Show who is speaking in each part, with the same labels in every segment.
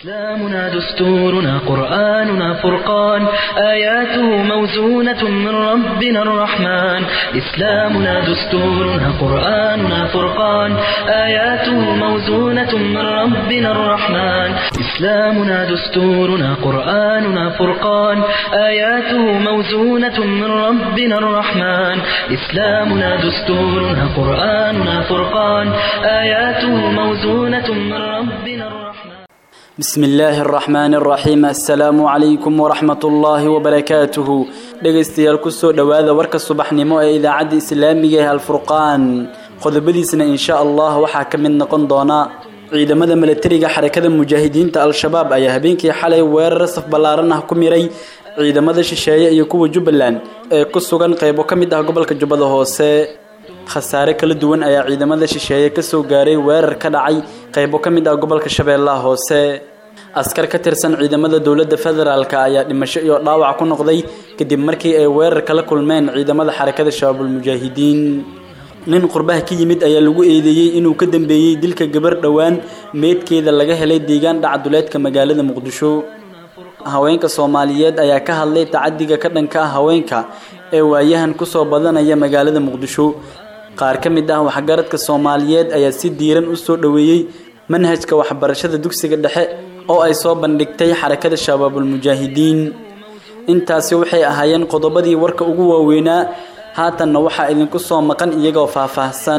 Speaker 1: إسلامنا دستورنا قرآننا فرقان آياته موزونة من ربنا الرحمن إسلامنا دستورنا قرآننا فرقان آياته موزونة من ربنا الرحمن إسلامنا دستورنا قرآننا فرقان آياته موزونة من ربنا الرحمن إسلامنا دستورنا قرآننا فرقان آياته موزونة من ربنا الرحمن
Speaker 2: بسم الله الرحمن الرحيم السلام عليكم ورحمة الله وبركاته dhegaystayaal kusoo dhowaada warka subaxnimo ee idaacadda islaamiga ee alfurqaan qodobadiisna insha allah waxaa ka mid noqon doona ciidamada milatariga xarakada mujaahidiinta al-shabaab ayaa habeenkii xalay weerar saf ballaaran ah ku miray ciidamada shisheeye iyo kuwa jubbaland ee ku sugan qaybo ka mid ah gobolka jubbada hoose khasaare kala duwan ayaa ciidamada shisheeye kasoo gaaray weerar ka dhacay qaybo ka mid ah gobolka shabeellaha hoose askar ka tirsan ciidamada dowladda federaalka ayaa dhimasho iyo dhaawac ku noqday kadib markii ay weerar kala kulmeen ciidamada xarakada shabaabulmujaahidiin nin qurbaha ka yimid ayaa lagu eedeeyey inuu ka dambeeyey dilka gabar dhowaan meydkeeda laga helay deegaan dhacduleedka magaalada muqdisho haweenka soomaaliyeed ayaa ka hadlay tacadiga ka dhanka ah haweenka ee waayahan kusoo badanaya magaalada muqdisho qaar ka mid ah waxgaradka soomaaliyeed ayaa si diiran u soo dhoweeyey manhajka waxbarashada dugsiga dhexe oo ay soo bandhigtay xarakada shabaabulmujaahidiin intaasi waxay ahaayeen qodobadii warka ugu waaweynaa haatanna waxaa idinku soo maqan iyagoo faahfaahsan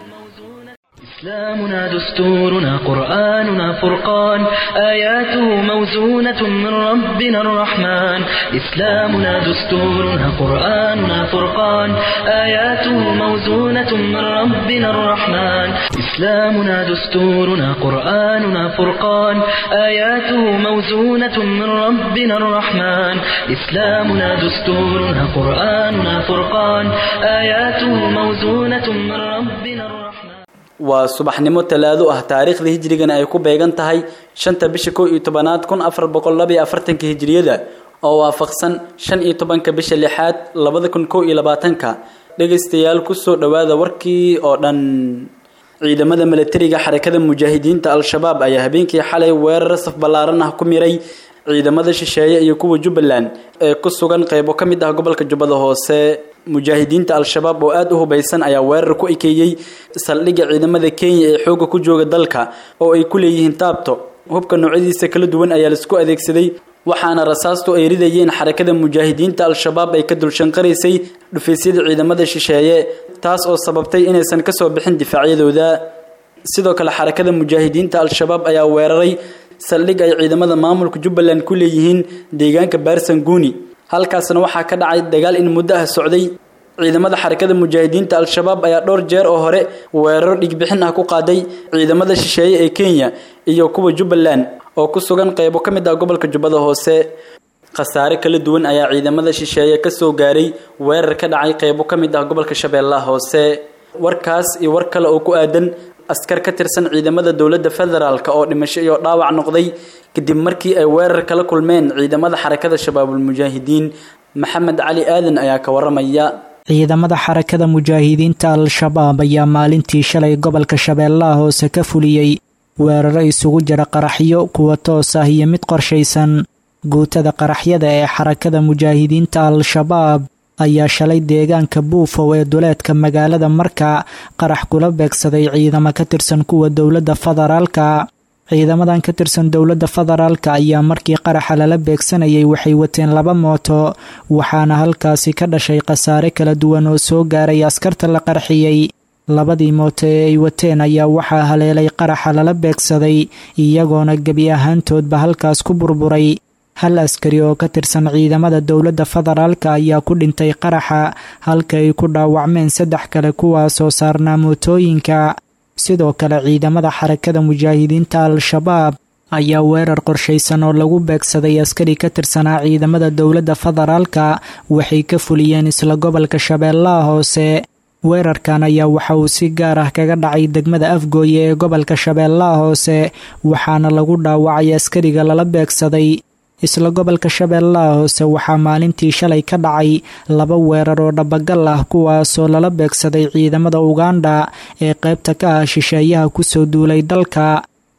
Speaker 1: إسلامنا دستورنا قرآننا فرقان آياته موزونة من ربنا الرحمن إسلامنا دستورنا قرآننا فرقان آياته موزونة من ربنا الرحمن إسلامنا دستورنا قرآننا فرقان آياته موزونة من ربنا الرحمن إسلامنا دستورنا قرآننا فرقان آياته موزونة من ربنا الرحمن
Speaker 2: waa subaxnimo talaado ah taariikhda hijrigana ay ku beegan tahay shanta bisha kow iyo tobanaad kun afar boqol laba iyo afartanka hijriyada oo waafaqsan shan iyo tobanka bisha lixaad labada kun kow iyo labaatanka dhegaystayaal kusoo dhowaada warkii oo dhan ciidamada milatariga xarakada mujaahidiinta al-shabaab ayaa habeenkii xalay weerar saf ballaaran ah ku miray ciidamada shisheeye iyo kuwa jubbaland ee ku sugan qaybo ka mid ah gobolka jubbada hoose mujaahidiinta al-shabaab oo aada u hubaysan ayaa weerar ku ekeeyey saldhigga ciidamada kenya ee xoogga ku jooga dalka oo ay ku leeyihiin taabto hubka noocyadiisa kala duwan ayaa laisku adeegsaday waxaana rasaastu ay ridayeen xarakada mujaahidiinta al-shabaab ay ka dulshanqaraysay dhufaysyada ciidamada shisheeye taas oo sababtay inaysan kasoo bixin difaacyadooda sidoo kale xarakada mujaahidiinta al-shabaab ayaa weeraray saldhig ay ciidamada maamulka jubbaland ku leeyihiin deegaanka baarsanguuni halkaasna waxaa ka dhacay dagaal in muddo ah socday ciidamada xarakada mujaahidiinta al-shabaab ayaa dhowr jeer oo hore weeraro dhigbixin ah ku qaaday ciidamada shisheeye ee kenya iyo kuwa jubbaland oo ku sugan qaybo ka mid ah gobolka jubbada hoose khasaare kala duwan ayaa ciidamada shisheeye kasoo gaaray weerar ka dhacay qaybo ka mid ah gobolka shabeellaha hoose warkaas iyo war kale oo ku aadan askar ka tirsan ciidamada dowladda federaalk oo dhimasho iyo dhaawac noqday kadib markii ay weerar kala kulmeen ciidamada xarakada shabaabulmujaahidiin maxamed cali aadan ayaa ka waramaya
Speaker 3: ciidamada xarakada mujaahidiinta al-shabaab ayaa maalintii shalay gobolka shabeellaha hoose ka fuliyey weeraro isugu jira qaraxyo kuwa toos ah iyo mid qorshaysan guutada qaraxyada ee xarakada mujaahidiinta al-shabaab ayaa shalay deegaanka buufow ee duleedka magaalada marka qarax kula beegsaday ciidamo ka tirsan kuwa dowladda federaalka ciidamadan ka tirsan dowladda federaalka ayaa markii qaraxa lala beegsanayay waxay wateen laba mooto waxaana halkaasi ka dhashay khasaare kala duwan oo soo gaaray askarta la qarxiyey labadii mooto ee ay wateen ayaa waxaa haleelay qaraxa lala beegsaday iyagoona gebi ahaantoodba halkaas ku burburay hal askari oo ka tirsan ciidamada dowladda federaalka ayaa ku dhintay qaraxa halka ay ku dhaawacmeen saddex kale kuwaasoo saarnaa mootooyinka sidoo kale ciidamada xarakada mujaahidiinta al-shabaab ayaa weerar qorshaysan oo lagu beegsaday askari ka tirsanaa ciidamada dowladda federaalka waxay ka fuliyeen isla gobolka shabeellaha hoose weerarkan ayaa waxa uu si gaar ah kaga dhacay degmada afgooye ee gobolka shabeellaha hoose waxaana lagu dhaawacay askariga lala beegsaday isla gobolka shabeellaha hoose waxaa maalintii shalay ka dhacay laba weerar oo dhabagal ah kuwaasoo lala beegsaday ciidamada uganda ee qaybta ka ah shisheeyaha kusoo duulay dalka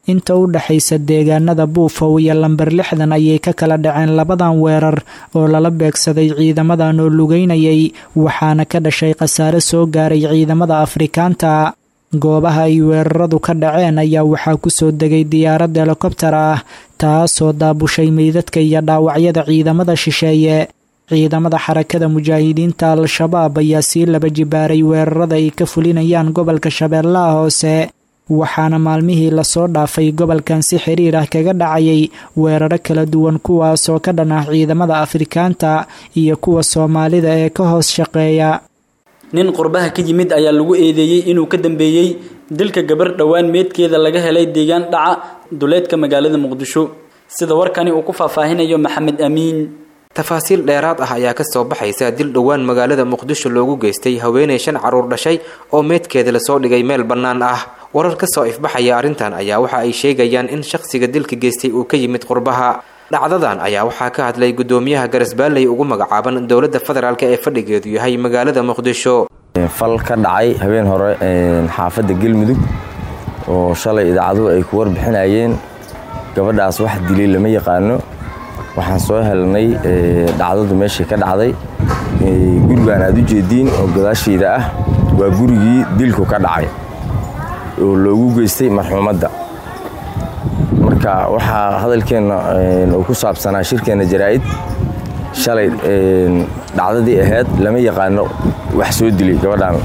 Speaker 3: inta u dhexaysa deegaanada buufow iyo lamber lixdan ayay ka kala dhaceen labadan weerar oo lala beegsaday ciidamadan oo lugeynayay waxaana ka dhashay khasaare soo gaaray ciidamada afrikaanta goobaha ay weeraradu ka dhaceen ayaa waxaa kusoo degay diyaarad helikobtar ah taasoo daabushay meydadka iyo dhaawacyada ciidamada shisheeye ciidamada xarakada mujaahidiinta al-shabaab ayaa sii laba jibaaray weerarada ay ka fulinayaan gobolka shabeellaha hoose waxaana maalmihii lasoo dhaafay gobolkan si xiriir ah kaga dhacayay weeraro kala duwan kuwaasoo ka dhan ah ciidamada afrikaanta iyo kuwa soomaalida ee ka hoos shaqeeya
Speaker 2: nin qurbaha ka yimid ayaa lagu eedeeyey inuu ka dambeeyey dilka gabar dhowaan meedkeeda laga helay deegaan dhaca duleedka magaalada muqdisho sida warkani uu ku faahfaahinayo maxamed amiin
Speaker 4: tafaasiil dheeraad ah ayaa ka soo baxaysa dil dhowaan magaalada muqdisho loogu geystay haweenay shan caruur dhashay oo meedkeeda lasoo dhigay meel bannaan ah warar ka soo ifbaxaya arrintan ayaa waxa ay sheegayaan in shakhsiga dilka geystay uu ka yimid qurbaha dhacdadan ayaa waxaa ka hadlay guddoomiyaha garasbaalley ugu magacaaban dowladda federaalk ee fadhigeedu yahay magaalada muqdisho
Speaker 5: fal ka dhacay habeen hore xaafadda galmudug oo shalay idaacaduhu ay ku warbixinayeen gabadhaas wax dilay lama yaqaano waxaan soo helnay dhacdadu meeshii ka dhacday gurigaan aad u jeediin oo gadaashayda ah waa gurigii dilku ka dhacay oo loogu geystay marxuumadda marka waxaa hadalkeenna uu ku saabsanaa shirkeenna jaraa'id shalay dhacdadii ahayd lama yaqaano wax soo dilay gabadhaan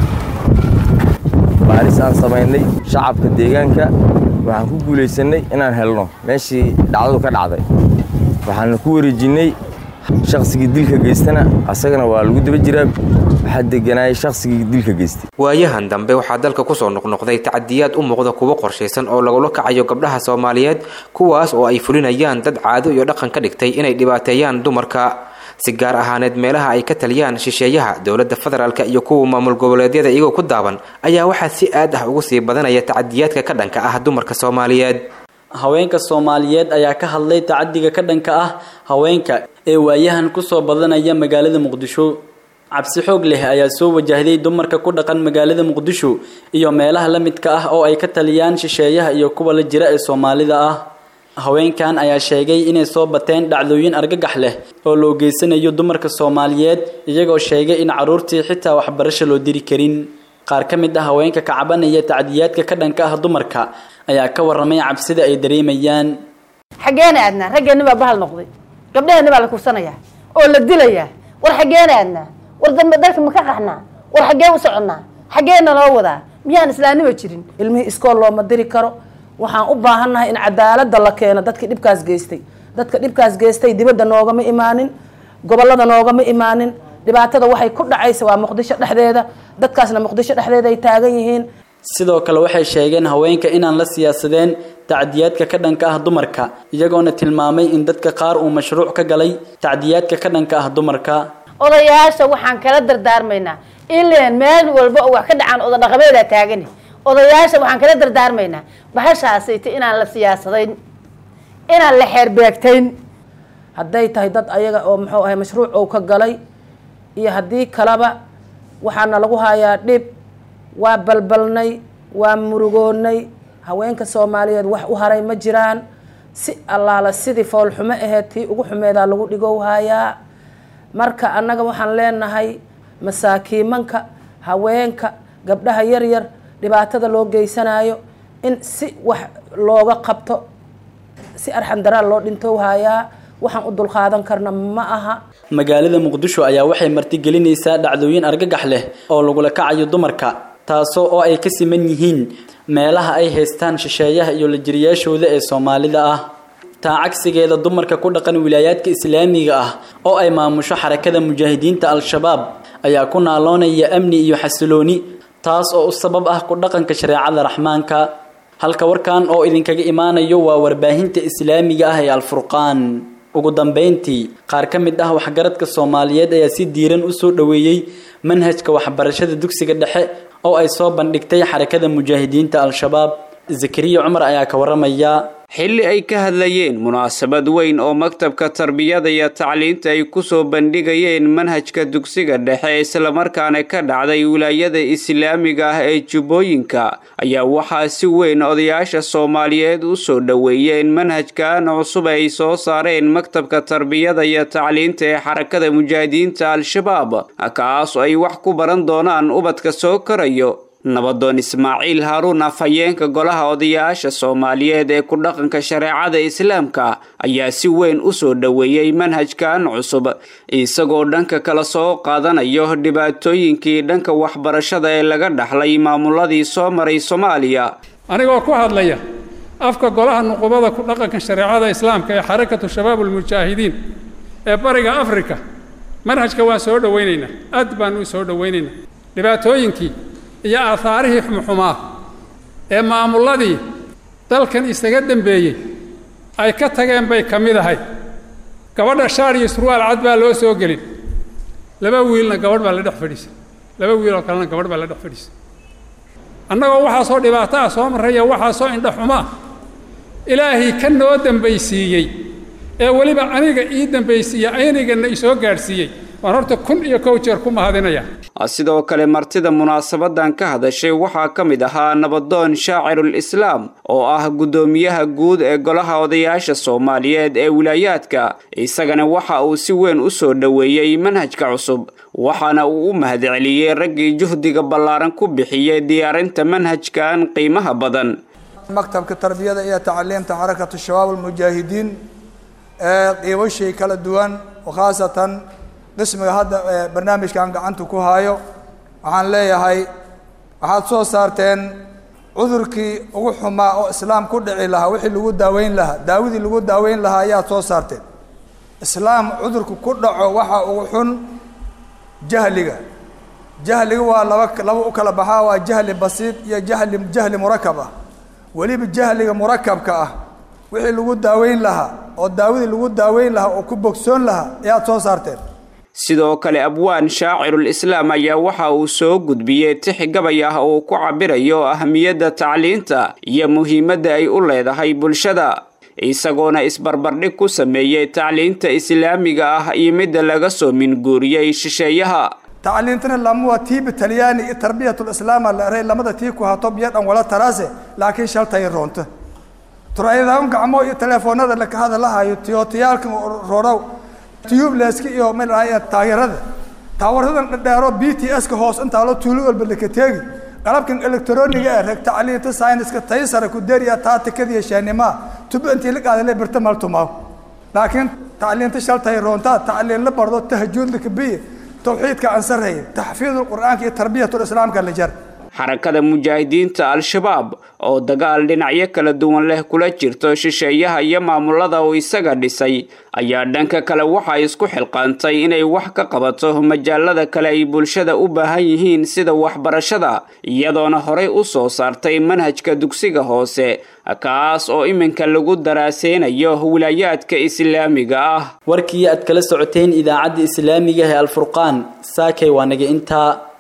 Speaker 5: baaris aan samaynay shacabka deegaanka waxaan ku guulaysannay inaan helno meeshii dhacdadu ka dhacday waxaana ku wareejinnay shakhsigii dilka geystana asagana waa lagu daba jiraa waxaa deganaayay shakhsigii dilka geystay
Speaker 4: waayahan dambe waxaa dalka kusoo noqnoqday tacadiyaad u muuqda kuwo qorshaysan oo lagula kacayo gabdhaha soomaaliyeed kuwaas oo ay fulinayaan dad caado iyo dhaqan ka dhigtay inay dhibaateeyaan dumarka si gaar ahaaneed meelaha ay ka taliyaan shisheeyaha dowladda federaalk iyo kuwa maamul goboleedyada iyagoo ku daaban ayaa waxaa si aad ah ugu sii badanaya tacadiyaadka ka dhanka ah dumarka soomaaliyeed
Speaker 2: haweenka soomaaliyeed ayaa ka hadlay tacadiga ka dhanka ah haweenka ee waayahan kusoo badanaya magaalada muqdisho cabsi xoog leh ayaa soo wajahday dumarka ku dhaqan magaalada muqdisho iyo meelaha la midka ah oo ay ka taliyaan shisheeyaha iyo kuwa la jira ee soomaalida ah haweenkan ayaa sheegay inay soo bateen dhacdooyin argagax leh oo loo geysanayo dumarka soomaaliyeed iyagoo sheegay in carruurtii xitaa waxbarasho loo diri karin qaar ka mid ah haweenka ka cabanaya tacdiyaadka ka dhanka ah dumarka ayaa ka warramay cabsida ay dareemayaan
Speaker 6: xaggeena aadnaa raggeenni baa bahal noqday gabdhaheenni baa la kursanayaa oo la dilayaa war xaggeena aadnaa war dambe dalka ma ka qaxnaa war xaggee u soconnaa xaggeena loo wadaa miyaan islaanima jirin ilmihii iskool looma diri karo waxaan u baahannahay in cadaaladda la keeno dadkii dhibkaas geystay dadka dhibkaas geystay dibadda noogama imaanin gobollada noogama imaanin dhibaatada waxay ku dhacaysa waa muqdisho dhexdeeda dadkaasna muqdisho dhexdeeda ay taagan yihiin
Speaker 2: sidoo kale waxay sheegeen haweenka inaan la siyaasadeen tacdiyaadka ka dhanka ah dumarka iyagoona tilmaamay in dadka qaar uu mashruuc ka galay tacdiyaadka ka dhanka ah dumarka
Speaker 6: odayaasha waxaan kala dardaarmaynaa ileen meel walba oo wax ka dhacaan oda dhaqameedaa taagani odayaasha waxaan kala dardaarmaynaa bahashaasayta inaan la siyaasadayn inaan la xeerbeegtayn hadday tahay dad ayaga oo muxuu ahay mashruuc ou ka galay iyo haddii kaleba waxaana lagu hayaa dhib waa balbalnay waa murugoonnay haweenka soomaaliyeed wax u haray ma jiraan si allaala sidii foolxumo aheyd tii ugu xumeedaa lagu dhigow hayaa marka annaga waxaan leenahay masaakiimanka haweenka gabdhaha yaryar dhibaatada loo geysanayo in si wax looga qabto si arxan daraal loo dhintow hayaa waxaan u dulqaadan karna ma aha
Speaker 2: magaalada muqdisho ayaa waxay martigelinaysaa dhacdooyin argagax leh oo lagula kacayo dumarka taasoo oo ay ka siman yihiin meelaha ay haystaan shisheeyaha iyo lajiriyaashooda ee soomaalida ah taa cagsigeeda dumarka ku dhaqan wilaayaadka islaamiga ah oo ay maamusho xarakada mujaahidiinta al-shabaab ayaa ku naaloonaya amni iyo xasilooni taas oo u sabab ah ku dhaqanka shareecada raxmaanka halka warkan oo idinkaga imaanayo waa warbaahinta islaamiga ah ee alfurqaan ugu dambeyntii qaar ka mid ah waxgaradka soomaaliyeed ayaa si diiran u soo dhoweeyey manhajka waxbarashada dugsiga dhexe oo ay soo bandhigtay xarakada mujaahidiinta al-shabaab zakariya cumar ayaa ka waramaya
Speaker 7: xilli ay ka hadlayeen munaasabad weyn oo maktabka tarbiyada iyo tacliinta ay kusoo bandhigayeen manhajka dugsiga dhexe islamarkaana ka dhacday wilaayada islaamiga ah ee jubbooyinka ayaa waxaa si weyn odayaasha soomaaliyeed u soo dhoweeyeen manhajkan cusub ay soo saareen maktabka tarbiyada iyo tacliinta ee xarakada mujaahidiinta al-shabaab kaas oo ay wax ku baran doonaan ubadka soo korayo nabadoon ismaaciil haaruun afhayeenka golaha odayaasha soomaaliyeed ee ku dhaqanka shareecada islaamka ayaa si weyn u soo dhoweeyey manhajkan cusub isagoo dhanka kala soo qaadanayo dhibaatooyinkii dhanka waxbarashada ee laga dhaxlay maamuladii soo maray soomaaliya
Speaker 8: anigoo ku hadlaya afka golaha nuqubada ku dhaqanka shareecada islaamka ee xarakatu shabaab ulmujaahidiin ee bariga afrika manhajka waan soo dhowaynaynaa aad baan u soo dhowaynaynaa dhibaatooyinkii iyo aahaarihii xumxumaa ee maamulladii dalkan isaga dembeeyey ay ka tageen bay ka mid ahayd gabadha shaar iyo surwaal cad baa loo soo gelin laba wiilna gabadh baa la dhex fadhiisa laba wiil oo kalena gabadh baa la dhex fadhiisa annagoo waxaasoo dhibaato ah soo marraya waxaasoo indha xumaa ilaahii ka noo dembaysiiyey ee weliba aniga ii dembaysiiya aynigana isoo gaadhsiiyey waan horta kun iyo kow jeer ku mahadinaya
Speaker 7: sidoo kale martida munaasabadan ka hadashay waxaa ka mid ahaa nabadoon shaacirul islaam oo ah guddoomiyaha guud ee golaha odayaasha soomaaliyeed ee wilaayaadka isagana waxa uu si weyn u soo dhoweeyey manhajka cusub waxaana uu u mahadceliyey raggii juhdiga ballaaran ku bixiyey diyaarinta manhajkan qiimaha badan
Speaker 9: maktabka tarbiyada iyo tacliimta xarakatu shabaab almujaahidiin ee qiibashay kala duwan khaasatan qismiga hadda barnaamijkan gacanta ku haayo waxaan leeyahay waxaad soo saarteen cudurkii ugu xumaa oo islaam ku dhici lahaa wixii lagu daaweyn lahaa daawadii lagu daaweyn lahaa ayaad soo saarteen islaam cudurku ku dhaco waxa ugu xun jahliga jahliga waa laba laba u kala baxaa waa jahli basiid iyo jahli jahli murakab ah weliba jahliga murakabka ah wixii lagu daaweyn lahaa oo daawadii lagu daaweyn lahaa oo ku bogsoon lahaa ayaad soo saarteen
Speaker 7: sidoo kale abwaan shaacirul islaam ayaa waxa uu soo gudbiyey tix gabay ah oo ku cabirayo ahamiyadda tacliinta iyo muhiimadda ay u leedahay bulshada isagoona isbarbardhig ku sameeyey tacliinta islaamiga ah iyo midda laga soo minguuriyey shisheeyaha
Speaker 9: tacliintana lamuwa tiibi talyaani iyo tarbiyatulislaama la eray lamada tii ku hato biyo dhan wala taraase laakiin shaltay roonto turayadaan gacmo iyo teleefoonada laka hadalahayo tiyotiyaalka roorow tubeleska iyo mala taageerada taawaradan dhadheero b t s ka hoos intaa loo tuulo walba laka teegi qalabkan electroniga ee reg tacliinta sayniska taysara ku deriya taatikadiyo shaanimaa tubo intii la qaadale birta maltumaaw laakiin tacliinta shaltay roontaa tacliin la bardo tahjuud lakabiye tawxiidka ansaraya taxfiidul qur'aanka iyo tarbiyatul islaamka la jar
Speaker 7: xarakada mujaahidiinta al-shabaab oo dagaal dhinacyo kala duwan leh kula jirto shisheeyaha iyo maamulada uu isaga dhisay ayaa dhanka kale waxa isku xilqaantay inay wax ka qabato majaalada kale ay bulshada u baahan yihiin sida waxbarashada iyadoona horey u soo saartay manhajka dugsiga hoose kaas oo iminka lagu daraaseynayo wilaayaadka islaamiga ah
Speaker 2: warkii aad kala socoteen idaacadda islaamiga ee alfurqaan saakay waa naga intaa